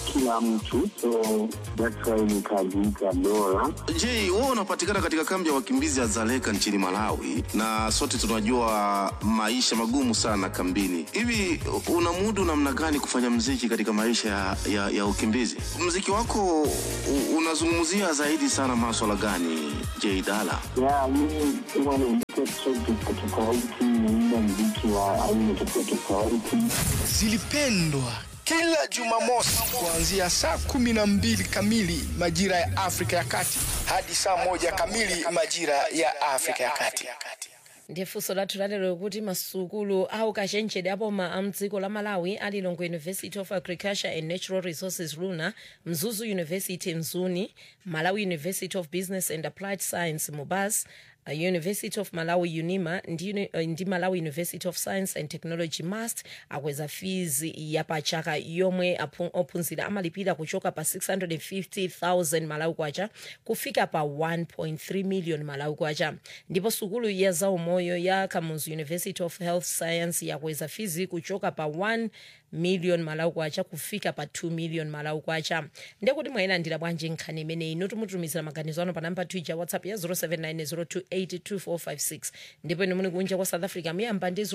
kila mtu, so that's why nikajiita Dora. Je, wewe unapatikana katika kambi ya wakimbizi ya Dzaleka nchini Malawi, na sote tunajua maisha magumu sana kambini. Hivi unamudu namna gani kufanya mziki katika maisha ya, ya, ya ukimbizi? Mziki wako u- unazungumzia zaidi sana maswala gani, J Dala? Ya, mimi huwa naandika track tofauti tofauti, naimba mziki wa aina tofauti tofauti. zilipendwa kila Jumamosi kuanzia saa kumi na mbili kamili majira ya Afrika ya Kati hadi saa moja kamili majira ya Afrika ya Kati. ndiye funso lathu lalero kuti masukulu au kachenjede apoma a mdziko la malawi ali longo university of agriculture and natural resources luna mzuzu university mzuni malawi university of business and applied science mubas uh, university of malawi unima ndi, uni- uh, ndi malawi university of science and technology mast akweza fees ya pachaka yomwe aphu- ophunzira amalipira kuchoka pa 650000 malawi kwacha kufika pa 1.3 million malawi kwacha ndipo sukulu ya zaumoyo ya kamuzu university of health science yakweza fizi kuchoka pa 1 million malawi kwacha kufika pa 2 million malawi kwacha ndekuti mwayilandira bwanji nkhani imeneyi inu tumutumizira maganizo ano pa namba twitter whatsapp ya 0790282456 ndipo inu muli kunja kwa south africa muyamba ndi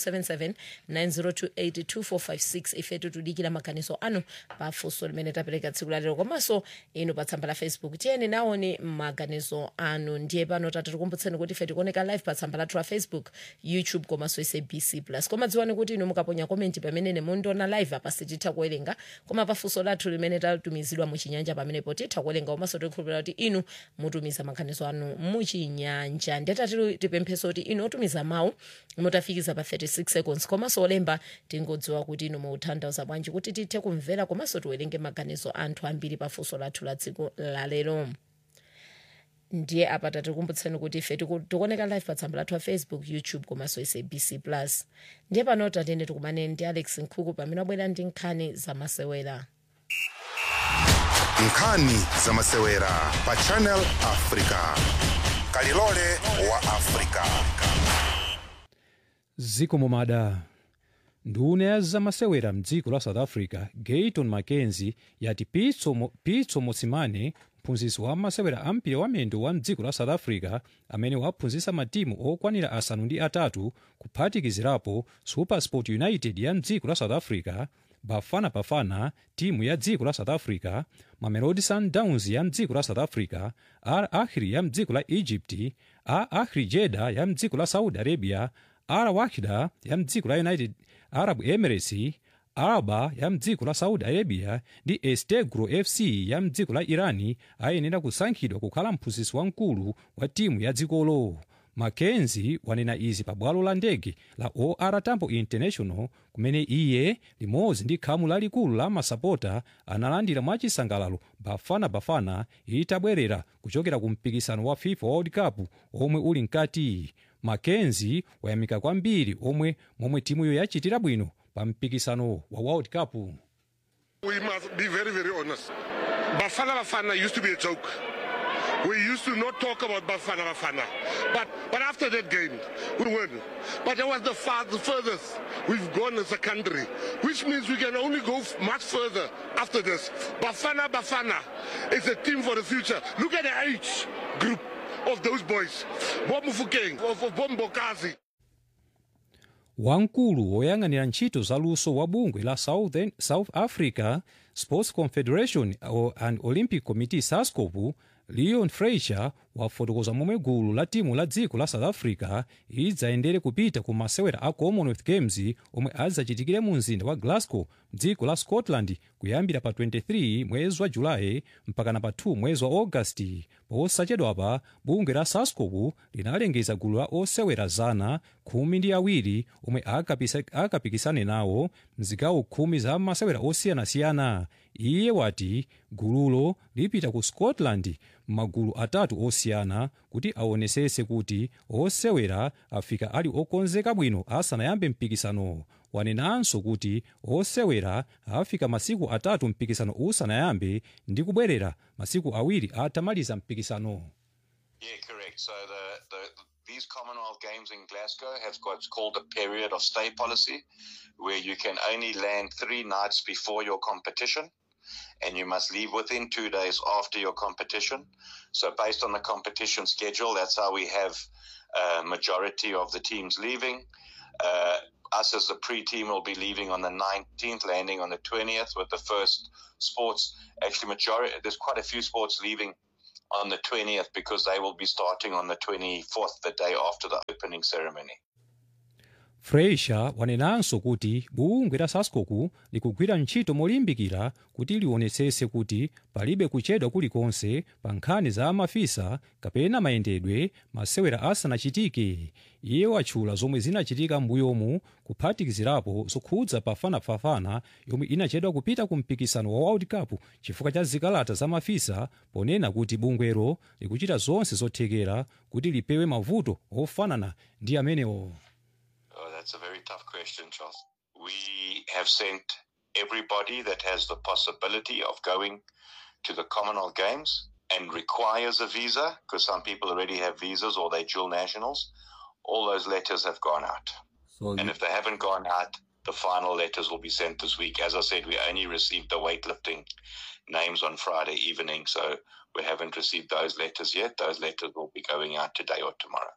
0027790282456 ifetu tudikira maganizo anu pa funso limene tapereka tsiku lalero komanso inu pa tsamba la facebook tiyeni naone maganizo anu ndiye pano tati tikumbutseni kuti ife tikuoneka live pa tsamba lathu la facebook youtube komanso sabc plus koma dziwani kuti inu mukaponya komenti pamene mundiona live apa sititha kuwerenga koma pa funso lathu limene tatumizidwa muchinyanja pamenepo titha kuwerenga komanso tikhulupirira kuti inu mutumiza maganizo anu muchinyanja ndetati tipempheso kuti inu otumiza mawu mutafikiza pa 36 seconds komanso olemba tingodziwa kuti inu mukutanthauza bwanji kuti tithe kumvera komanso tiwerenge maganizo anthu ambiri pa funso lathu la tsiku lalero ndiye apa tatikumbutseni kuti ife tiku- tikuoneka live pa tsamba lathu la facebook youtube komanso sabc plus ndiye pano tatene tikumane ndi alex nkhuku pamene wabwera ndi nkhani zamasewera nkhani zamasewera pa channel africa kalilole wa africa ziko momada nduna ya zamasewera mdziko la south africa gayton mackenzie yati pitso, Mo- pitso mosimane mphunzitsi wa masewera ampira wamendo wa mdziko la south africa amene waphunzitsa matimu okwanira asanu ndi atatu kuphatikizirapo supersport united ya mdziko la south africa bafana bafana timu ya dziko la south africa mamelodi sundowns ya mdziko la south africa al ahli ya mdziko la egypt al ahli jeda ya mdziko la saudi arabia al wahida ya mdziko la united arab emirates araba ya mdziko la saudi arabia ndi estegro fc ya mdziko la irani ayenera kusankhidwa kukhala mphunzitsi wamkulu wa timu ya dzikolo mackenzie wanena izi pa bwalo la ndege la or tambo international kumene iye limodzi ndi khamu lalikulu la masapota analandira mwachisangalalo bafana bafana itabwerera kuchokera ku mpikisano wa fifa world cup omwe uli mkati mackenzie wayamika kwambiri omwe momwe timuyo yachitira bwino pa mpikisano wa world cup We must be very, very honest. Bafana Bafana used to be a joke. We used to not talk about Bafana Bafana. But, but after that game, we won. But that was the, far, the furthest we've gone as a country, which means we can only go f- much further after this. Bafana Bafana is a team for the future. Look at the age group of those boys. Bob Mufukeng, of, of Bob Mbokazi. wamkulu woyang'anira ntchito zaluso wa bungwe la Southern, south africa sports confederation o- and olympic committee sascop leon freicher wafotokoza momwe gulu la timu la dziko la south africa idzayendere kupita ku masewera a commonwealth games omwe adzachitikire mu mzinda wa glasgow mdziko la scotland kuyambira pa 23 mwezi wa julayi mpakana pa 2 mwezi wa augasti posachedwapa bungwe la sascop linalengeza gulu la osewera zana khumi ndi awiri omwe akapisa- akapikisane nawo mzigawo khumi za masewera osiyanasiyana iye wati gululo lipita ku scotland m'magulu atatu osiyana kuti aonesese kuti osewera afika ali okonzeka bwino asanayambe mpikisano wanenanso kuti osewera afika masiku atatu mpikisano usanayambe ndi kubwerera masiku awiri atamaliza mpikisano Yeah, correct. So the, the these Commonwealth Games in Glasgow have got what's called a period of stay policy, where you can only land three nights before your competition. and you must leave within two days after your competition. So, based on the competition schedule, that's how we have a majority of the teams leaving. Uh, us as the pre-team will be leaving on the 19th, landing on the 20th with the first sports. Actually, majority there's quite a few sports leaving on the 20th because they will be starting on the 24th, the day after the opening ceremony. fresha wanenanso kuti bungwe la sascoku likugwira ntchito molimbikira kuti liwonetsetse kuti palibe kuchedwa kulikonse pa nkhani za mafisa kapena mayendedwe masewera asanachitike iye watchula zomwe zinachitika m'mbuyomu kuphatikizirapo zokhudza bafanabafana yomwe inachedwa kupita ku mpikisano wa world cup chifukwa cha zikalata za mafisa ponena kuti bungwero likuchita zonse zothekera kuti lipewe mavuto ofanana ndi amenewo Oh, that's a very tough question, Charles. We have sent everybody that has the possibility of going to the Commonwealth Games and requires a visa, because some people already have visas or they're dual nationals. All those letters have gone out. So And if they haven't gone out, the final letters will be sent this week. As I said, we only received the weightlifting names on Friday evening, so we haven't received those letters yet. Those letters will be going out today or tomorrow.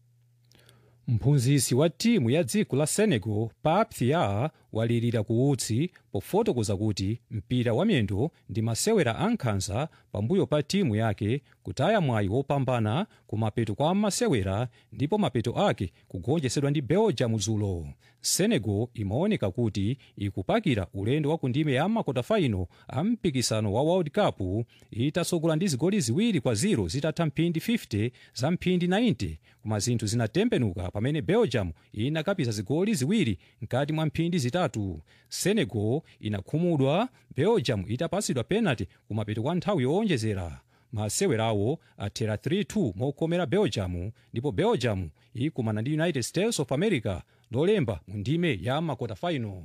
mphunzitsi wa timu ya dziko la senegal pap thiaw walirira kuutsi pofotokoza kuti mpira wa miyendo ndi masewera ankhanza pambuyo pa timu yake kutaya mwayi wopambana ku mapeto kwa masewera ndipo mapeto ake kugonjetsedwa ndi belgium dzulo senegal imaoneka kuti ikupakira ulendo wa ku ndime ya makotafaino a mpikisano wa world cup itatsogola ndi zigoli ziwiri kwa 0 zitatha mphindi 50 za mphindi 90 koma zinthu zinatembenuka pamene belgium inakapisa zigoli ziwiri mkati mwa mphindi zitatu senegal inakhumudwa belgium itapatsidwa penalty kumapeto kwa nthawi yowonjezera masewerawo athera 3-2 mokomera belgium ndipo belgium ikumana ndi united states of america lolemba mu ndime ya makotafaino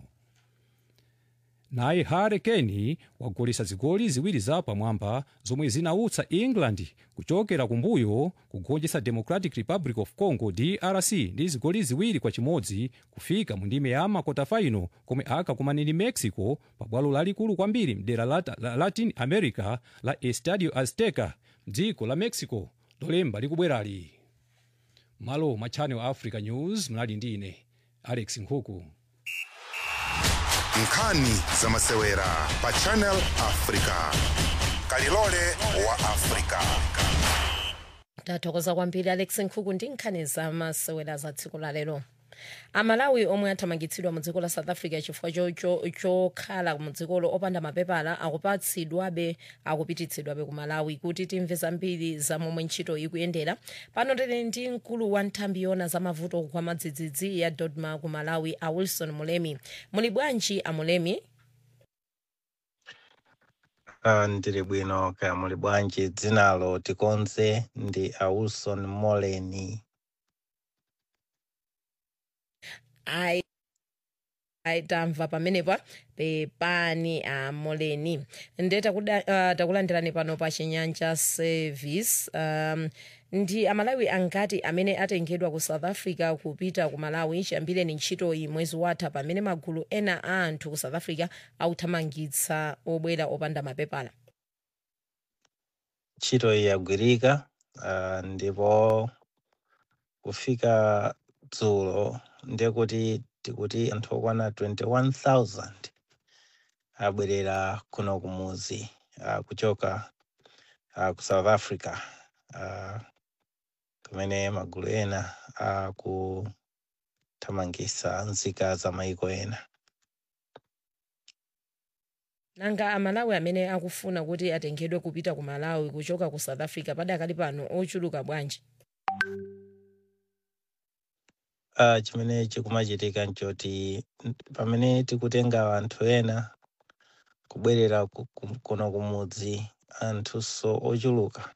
naye harry kane wagolesa zigoli ziwiri za pamwamba zomwe zinautsa england kuchokera kumbuyo kugonjetsa democratic republic of congo drc ndi zigoli ziwiri kwa chimodzi kufika mu ndime ya makotafaino komwe akakumana ndi mexico pa bwalo lalikulu kwambiri mdera la, la latin america la estadio azteca mdziko la mexico lolemba likubwerali malo mwa channel africa news mnali ndi ine alex nkhuku nkhani za masewera pa channel africa kalilole wa africa tathokoza kwambiri alex nkhuku ndi nkhani za masewera za tsiku la lero amalawi omwe athamangitsidwa mu dziko la south africa chifukwa chocho- chokhala mu dzikolo opanda mapepala akupatsidwabe akupititsidwabe ku malawi kuti timve zambiri za momwe ntchito ikuyendera pano tili ndi mkulu wa nthambi yona za mavuto kwa madzidzidzi ya dodma ku malawi a wilson mulemi muli bwanji a mulemi Ah, ndili bwino kaya muli bwanji dzinalo tikonze ndi awilson moleni ayi ayi tamva pamenepa pepani a moleni nde takuda- ah, takulandirani pano pa chinyanja service um, ndi amalawi angati amene atengedwa ku south africa kupita ku malawi chiyambireni ntchitoyi mwezi watha pamene magulu ena a anthu ku south africa akuthamangitsa obwera opanda mapepala ntchito iyi yagwirika ah, ndipo kufika dzulo ndiye kuti tikuti anthu okwana 21000 abwerera kuno kumuzi ah, kuchoka ah, ku south africa ah, kumene magulu ena akuthamangitsa nzika za maiko ena nanga amalawi amene akufuna kuti atengedwe kupita ku malawi kuchoka ku south africa padakali pano ochuluka bwanji uh, chimene chikumachitika nchoti n- pamene tikutenga anthu ena kubwerera ku- ku- kuno kumudzi anthuso ochuluka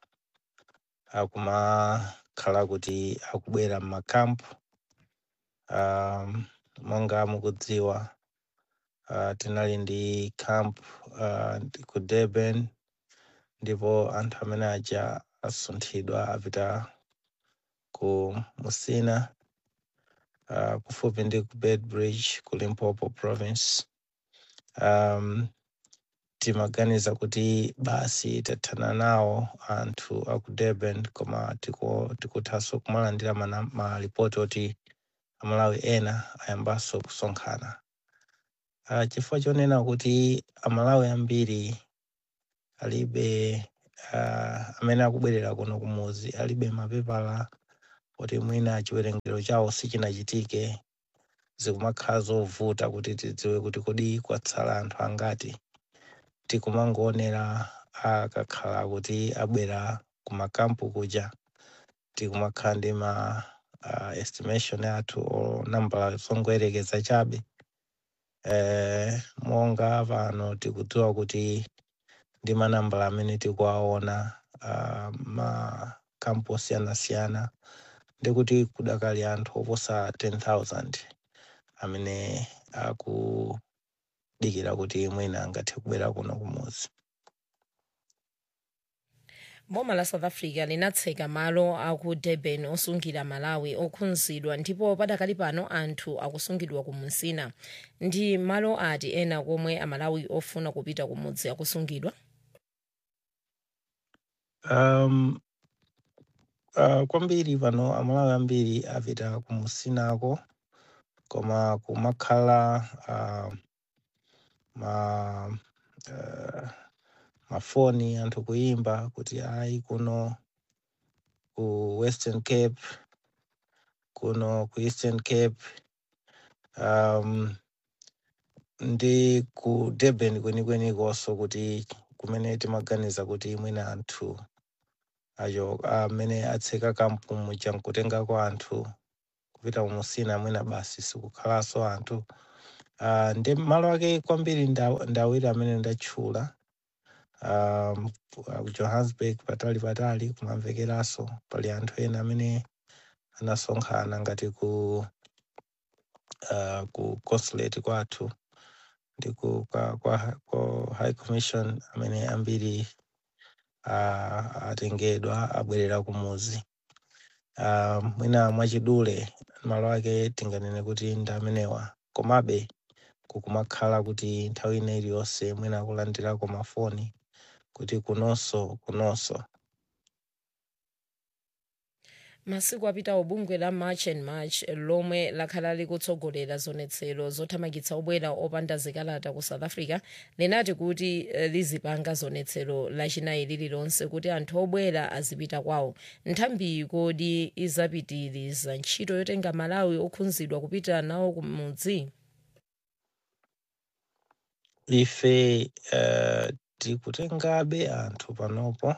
akumakhala kuti akubwera m'makampu um, monga mukudziwa uh, tinali ndi camp uh, ku durban ndipo anthu amene aja asunthidwa apita ku musina uh, kufupi ndi ku bedbridge ku limpopo province um, timaganiza kuti basi tathana nawo anthu aku durban koma tiku- tikuthanso kumalandira mana- malipoti oti amalawi ena ayambanso kusonkhana uh, chifukwa chonena kuti amalawi ambiri alibe uh, amene akubwerera kuno kumuzi alibe mapepala oti mwina chiwerengero chawo sichinachitike zikumakhala zovuta kuti tidziwe kuti kodi kwatsala anthu angati tikumangoonera akakhala kuti abwera kumakampu kuja tikumakhala ndi ma uh, estimation athu o nambala zongoyerekeza chabe eh, monga pano tikudziwa kuti ndi manambala amene tikuwaona uh, makampu osiyanasiyana ndikuti kudakali anthu oposa 10000 amene akudikira kuti mwina angathe kubwera kuno kumuzi boma la south africa linatseka malo aku durban osungira malawi okhunzidwa ndipo padakali pano anthu akusungidwa ku msina ndi malo ati ena komwe amalawi ofuna kupita kumudzi akusungidwa um, uh, kwambiri pano amalawi ambiri apita kumusinako koma kumakhala uh, ma uh, mafoni anthu kuyimba kuti ayi kuno ku western cape kuno ku eastern cape um, ndi ku durban kwenikwenikosо kuti kumene timaganiza kuti mwina anthu acho amene atseka kampu muja nkutengako anthu kupita kumusina mwina basi sikukhalanso anthu uh, ndi malo ake kwambiri nda- ndawiri amene ndatchula um, ku johannesburg patali patali kumamvekeranso pali anthu ena amene anasonkhana ngati ku uh, ku consulate kwathu ndi ku kwa, kwa, kwa high commission amene ambiri uh, atengedwa abwerera kumuzi uh, mwina mwachidule malo ake tinganene kuti ndi amenewa komabe kukumakhala kuti nthawi ina iliyonse mwina akulandirako mafoni kuti kunonso kunonso masiku apitawo bungwe la march and march lomwe lakhala likutsogolera zonetsero zothamangitsa obwera opanda zikalata ku south africa linati kuti eh, lizipanga zonetsero lachinayi lililonse kuti anthu obwera azipita kwawo nthambi kodi izapitiriza ntchito yotenga malawi okhunzidwa kupita nawo kumudzi ife uh, tikutengabe anthu panopo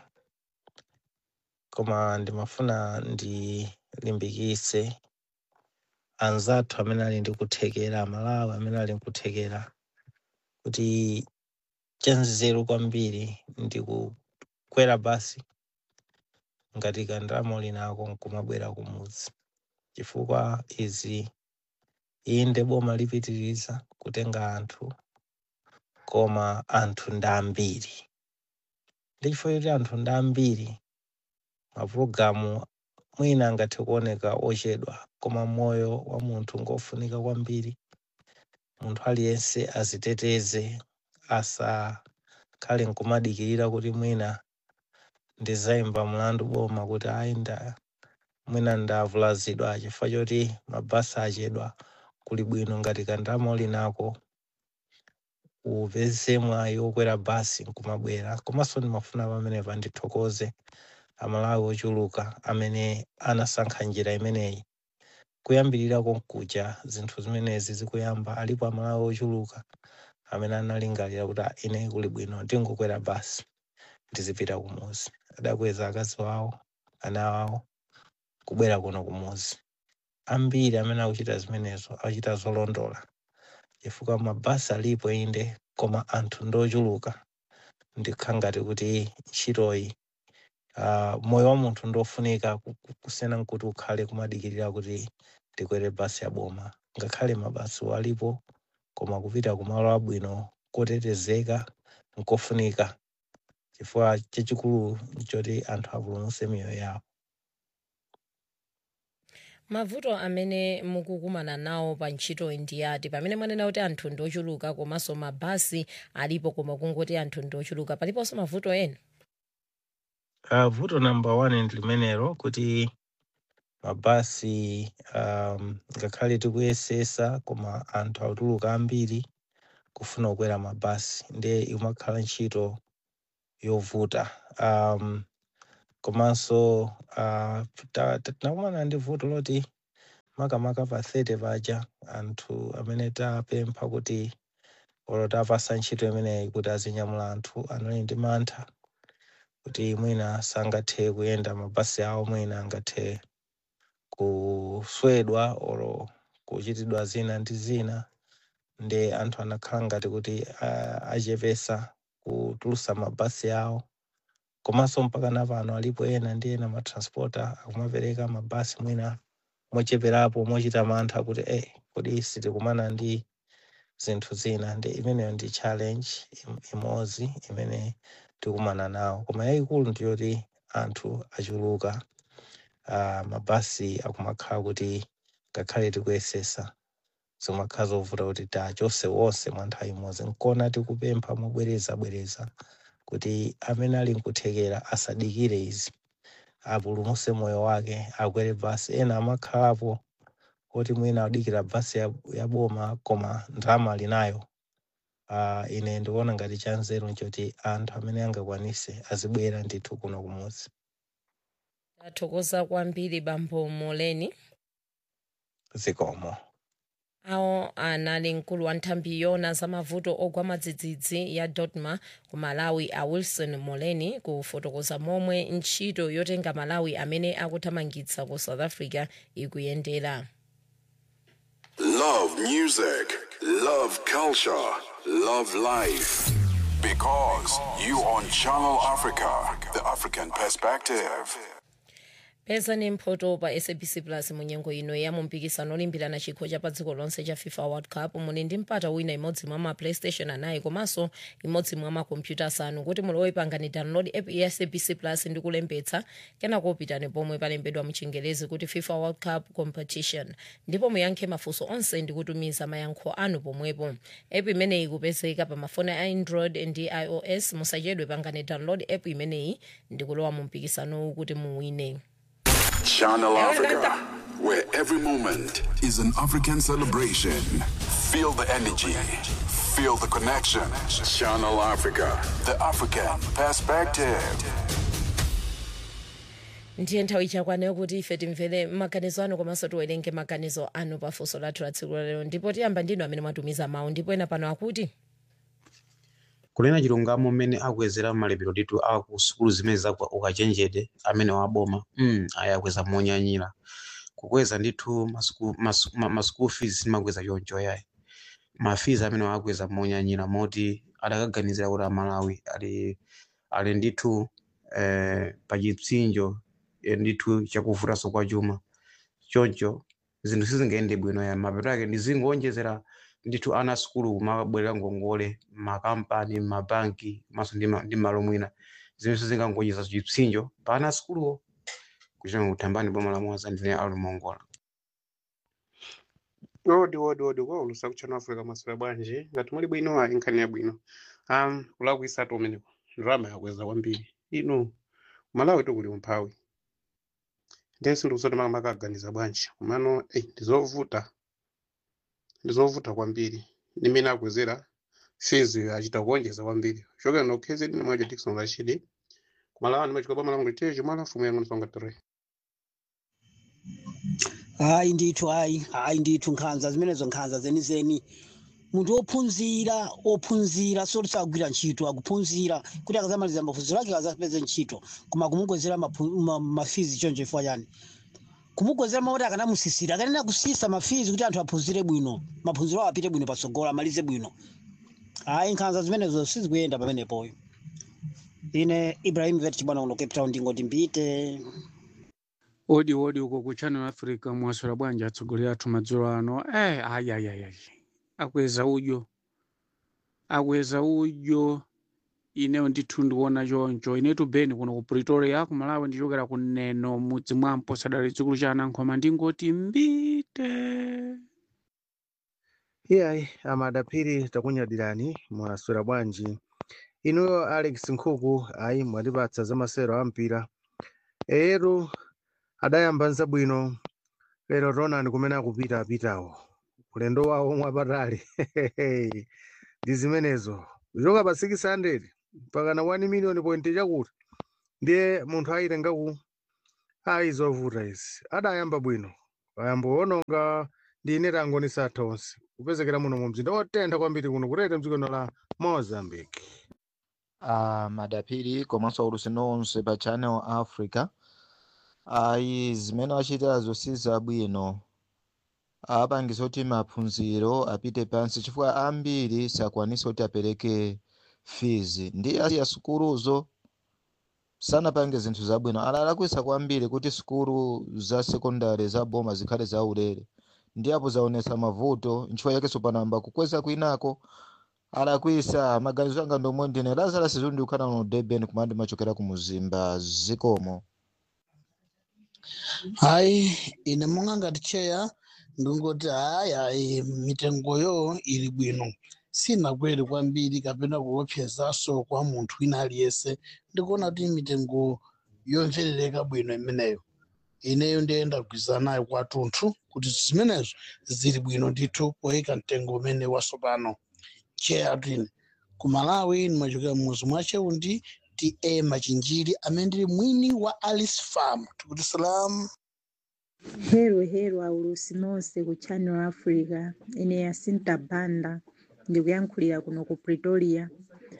koma ndimafuna ndilimbikitse anzathu amene ali ndi kuthekera amalawi amene ali nkuthekera kuti chanzeru kwambiri ndi kukwera basi ngati kandalama linako nkumabwera kumudzi chifukwa izi inde boma lipitiriza kutenga anthu koma anthu ndi ambiri ndi chifukwa choti anthu ndi ambiri mapulogalamu mwina angathe kuoneka ochedwa koma moyo wa munthu ngofunika kwambiri munthu aliyense aziteteze asakhale nkumadikirira kuti mwina ndizayimba mlandu boma kuti ayi nda mwina ndavulazidwa chifukwa choti mabasi achedwa kuli bwino ngati kandalama linako upeze mwayi wokwera basi nkumabwera komanso ndimafuna pamenepa ndithokoze amalawi ochuluka amene anasankha njira imeneyi kuyambirira konkuja zinthu zimenezi zikuyamba alipo amalawi ochuluka amene analingalira kuti "Ah, ine kuli bwino ndingokwera basi ndizipita kumuzi adakweza akazi wawo ana awo kubwera kuno kumuzi ambiri amene akuchita zimenezo akuchita zolondola chifukwa mabasi alipo inde koma anthu ndochuluka ndikha ngati kuti ntchitoyi uh, moyo wa munthu ndofunika ku- ku- kusiyana nkuti ukhale kumadikirira kuti ndikwere basi ya boma ngakhale mabasi alipo koma kupita kumalo abwino kotetezeka nkofunika chifukwa chachikulu nchoti anthu apulumutse miyoyo yawo mavuto amene mukukumana nawo pa ntchito ndi ati pamene mwanena kuti anthu ndi ochuluka komanso mabasi alipo koma kungoti anthu ndi ochuluka paliponso mavuto ena Uh, vuto number one ndi limenelo kuti mabasi um, ngakhale tikuyesesa koma anthu akutuluka ambiri kufuna kukwera mabasi ndiye imakhala ntchito yovuta um, komanso uh, ta- ta- tinakumana ndi vuto loti makamaka pa 30 paja anthu amene tapempha kuti olo tapasa ntchito imeneyi kuti azinyamula anthu anali ndi mantha kuti mwina sangathe kuyenda mabasi awo mwina angathe kuswedwa oro kuchitidwa zina ndi zina ndi anthu anakhala ngati kuti ah, achepesa kutulusa mabasi awo komanso mpaka napano alipo ena ndi ena matranspota akumapereka mabasi mwina mocheperapo mochita mantha kuti eh, kodi sitikumana ndi zinthu zina ndi imeneyo ndi challenge im- imodzi imene tikumana nawo koma yayikulu ndiyoti anthu achuluka uh, mabasi akumakhala kuti ngakhale tikuyesesa zimakhala zovuta kuti tachose wonse mwa nthawi imodzi nkona tikupempha mobwereza bwereza kuti amene ali nkuthekera asadikire izi apulumuse moyo wake akwere basi ena amakhalapo oti mwina adikira basi ya, ya boma koma ndalama ali nayo uh, ine ndikuona ngati chanzeru nchoti anthu amene angakwanise azibwera ndithu kuno kumudzi tathokoza kwambiri bambo moleni zikomo awo anali mkulu wa nthambi yona za mavuto ogwa madzidzidzi ya dodma ku malawi a wilson moleni kufotokoza momwe ntchito yotenga malawi amene akuthamangitsa ku south africa ikuyendera Love music, love culture, love life. Because you on Channel Africa, the African perspective. peza ni mphoto pa sabc plus munyengo ino ya mumpikisano olimbirana chikho cha pa dziko lonse cha fifa world cup muli ndi mpata wina imodzi mwa ma playstation anayi komanso imodzi mwa makompyuta asanu kuti mulowe pangani download app ya sabc plus ndi kulembetsa kenako pitani pomwe palembedwa muchingerezi kuti fifa world cup competition ndipo muyankhe mafunso onse ndi kutumiza mayankho anu pomwepo app imeneyi ikupezeka pa mafoni a android ndi ios musachedwe pangani download app imeneyi ndi kulowa mu mpikisanowu kuti muwine Channel Africa, where every moment is an African celebration. Feel the energy, feel the connection. Channel Africa, the African perspective. ndiye nthawi chakwaneyo kuti ife timvere maganizo anu komanso tiwerenge maganizo anu pafunso lathu la tsiku lalero ndipo tiyamba ndinu amene mwatumiza mawu ndipo ena pano akuti kunena chilungamo mmene akuwezera malipiro ndithu a ku sukulu zimene zakwa ukachenjede amene waboma mm, ayakweza monyanyira kukweza ndithu masuku- masu- ma- ma school fees simakweza choncho yayi ma fees amene wakweza monyanyira moti adakaganizira kuti amalawi ali ali ndithu eh, pa chipsinjo eh, ndithu chakuvutanso kwa chuma choncho zinthu sizingayende bwino ya mapeto ake ndizingonjezera ndithu ana sukulu kumabwerera ngongole makampani mabanki maso ndi ma- ndi malo mwina zimene sizingangonjeza chipsinjo pa ana sukuluwo kuchita kuthambani boma la mwaza ndine alumongola odi odi odi kwa ulusa kuchana africa maswera bwanji ngati muli bwino ayi nkhani yabwino um kulakuisatu umeneko ndrama yakweza kwambiri ino malawi tikuli umphawi ndensi ndikusoti makamaka aganiza bwanji komano ei ndizovuta ndizovuta kwambiri nimene akwezera fees achita kuonjeza kwambiri chokera nokhezi ndine mwaja dikson rashidi kumalawa ndimachika boma langu liteji mwala fumu yangu nisonga tere hayi ndithu hayi hayi ndithu nkhanza zimenezo nkhanza zenizeni munthu wophunzira wophunzira soti sagwira ntchito akuphunzira kuti akazamaliza maphunziro ake akazapeze ntchito koma kumukwezera maphu- ma- mafizi choncho chifukwa chani kumukwezera mauti akanamusisira akanena kusisa mafizi kuti anthu aphunzire bwino maphunziro awo apite bwino patsogolo amalize bwino hayi nkhanza zimenezo sizikuyenda pamenepoyo ine ibrahim vet chibwana kuno cape town ndingoti mbite odi odi uko ku channel africa mwaswera bwanji atsogoleri athu madzulo ano eh ayi ayi ayi ayi akweza udyo akweza udyo ineyo ndithu ndikuona choncho inetu beni kuno ku pretoria ku malawi ndichokera ku neno mudzi mwampo sadali chikulu cha anankhoma ndingoti mbite iyayi amadapiri takunyadirani mwaswera bwanji inuyo alex nkhuku ayi mwatipatsa za masewero a mpira eyetu adayamba nzabwino lero ronani kumene akupita apitawo ulendo wawo omwe apatali ndi zimenezo kuchoka pa 600 mpaka na 1 million point chakuti ndiye munthu ayitengaku ayi zovuta izi adayamba bwino ayamba ononga ndi ine tangonisatha onse kupezekera muno mu mzinda wotentha kwambiri kuno kutete mdziko la mozambique uh, madapiri komanso aulusi nonse pa channel africa ayi zimene achitazo si zabwino apangiza kuti maphunziro apite pansi chifukwa ambiri sakwanisa kuti apereke fees ndi asiya sukuluzo sanapange zinthu zabwino alalakwisa kwambiri kuti sukulu za sekondari za boma zikhale zaulere ndi apo zaonesa mavuto nchifukwa chakenso panamba kukweza kwinako alakwisa maganizo anga ndomwe ndine lazarus zundi ukhala no durban kumandi machokera ku muzimba zikomo hayi ine monga ngati cheya ndingoti hayi hayi mitengoyo ili bwino sinakwere kwambiri kapena kuopsezaso kwa munthu wina aliyense ndikuona kuti mitengo yomverereka bwino imeneyo ineyo ndiye ndagwirizana nayo kwathunthu kuti zimenezo zili bwino ndithu poyika mtengo umene wasopano cheya tine ku malawi ndimachokera mmuzi mwa cheundi ta machinjiri amene ndili mwini wa alice farm tikuti salamu hero hero aulusi nonse ku channel africa ine yasinta banda ndikuyankhulira kuno ku pretoria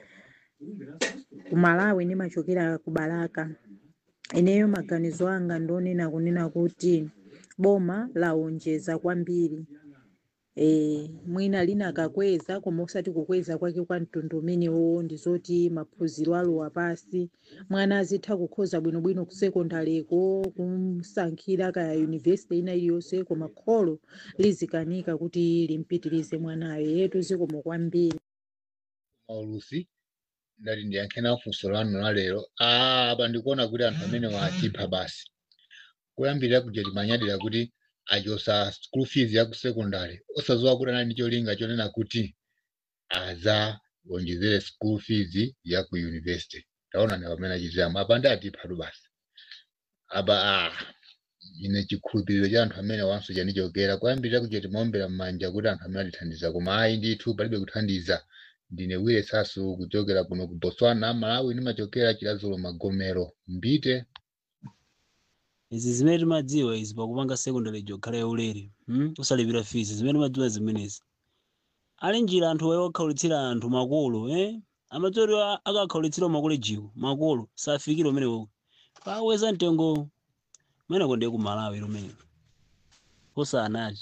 ku malawi ndimachokera ku balaka ineyo maganizo anga ndionena kunena kuti boma laonjeza kwambiri e, mwina linakakweza koma osati kukweza kwake kwa mtundu umenewo ndizoti maphunziro alowa pasi mwana azitha kukhoza bwinobwino ku sekondareko kumsankhira kaya yunivesiti ina iliyonse koma kholo lizikanika kuti limpitirize mwanayo yetu zikomo kwambiri maulusi ndati ndiyankhena funso lanu la lero ah, apa ndikuona kuti anthu amene watipha basi kuyambirira kuja timanyadira kuti achosa school fees ya ku secondary osazowa kuti anali ndi cholinga chonena kuti azawonjezere school fees ya ku university taona ni pamene achitiramu apa ndi atiphatu basi apa ah, ine chikhulupiriro cha anthu amene wanso chanichokera kuyambirira kuja timaombera m'manja kuti anthu amene atithandiza koma ayi ndithu palibe kuthandiza ndine wire sasu kuchokera kuno ku botswana malawi ndimachokera chilazulo magomero mbite izi zimene timadziwa izi pakupanga secondary jokhala yaulere hmm? usalipira fees zimene timadziwa zimenezi ali njira anthu waye okhaulitsira anthu makolo eh? amadziwa kuti akakhaulitsira makolejiwo makolo safikira umenewo paweza mtengo umeneko ndiye ku malawi lumeneko osanati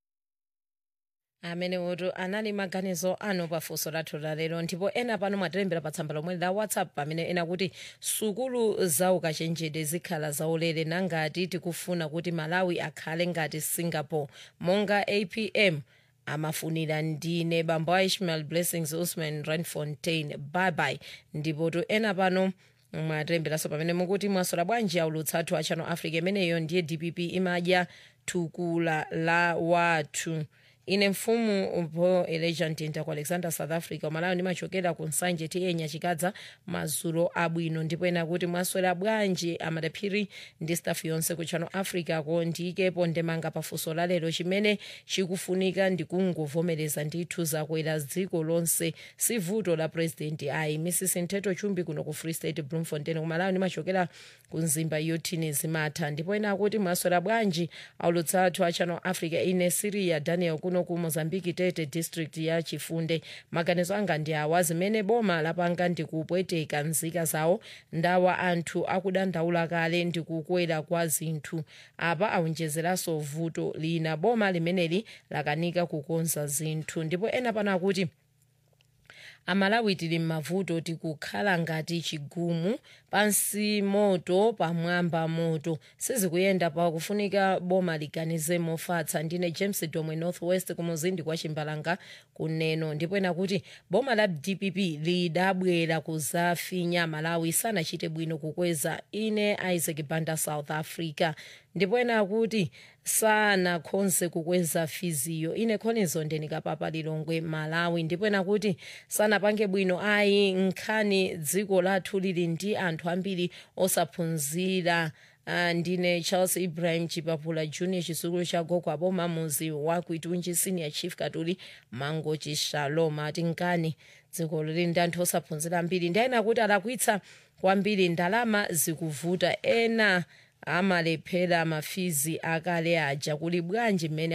amene woto anali maganizo ano pafunso lathu lalero ndipo ena pano mwatilembera pa tsamba lomwe la whatsapp pamene ena kuti sukulu za ukachenjede zikhala zaulere nangati tikufuna kuti malawi akhale ngati singapore monga apm amafunira ndine bambo a ishmael blessings usman ranfontein bye ndipo to ena pano mwatemberanso pamene mukuti mwasola bwanji aulutsa athu a channel africa imeneyo ndiye dpp imadya thukula la wathu ine mfumu po eleja mtinda ku alexander south africa umalawi ndimachokera ku nsanje tiyenya chikadza mazulo abwino ndipo ena kuti mwaswera bwanji amadaphiri ndi staff yonse ku channel africa ko ndikepo ndemanga pafunso lalero chimene chikufunika ndikungovomereza ndithu zakwera dziko lonse si vuto la president ayi mrs nteto chumbi kuno ku free state bloemfontein kumalawi ndimachokera ku nzimba yotini zimatha ndipo ena akuti mwaswera bwanji aulutsa athu a channel africa ine siria daniel kuno ku mozambique tete district ya chifunde maganizo anga ndi awa zimene boma lapanga ndikupweteka nzika zawo ndawa anthu akudandaula kale ndikukwera kwa zinthu apa aonjezeranso vuto lina boma limeneli lakanika kukonza zinthu ndipo ena pano akuti amalawi tili m'mavuto tikukhala ngati chigumu pansi moto pamwamba moto sizikuyenda pakufunika boma liganize mofatsa ndine james domwe northwest kumuzindi kwa chimbalanga kuneno ndipo ena kuti boma la dpp lidabwera kuzafinya malawi sanachite bwino kukweza ine isaac banda south africa ndipo ena akuti sanakhonse kukweza fiziyo ine khonizo ndenikapapa lilongwe malawi ndipo ena kuti sanapange bwino ayi nkhani dziko lathu lili ndi anthu ambiri osaphunzira Uh, ndine charles ibrahim chipapula junior chisukulu cha gogo aboma muzi wa kuitunji senior chief katuli mango chishalom ati nkani dziko lili ndi anthu osaphunzira ambiri ndi ena kuti alakwitsa kwambiri ndalama zikuvuta ena amalephera mafizi akale aja kuli bwanji mmene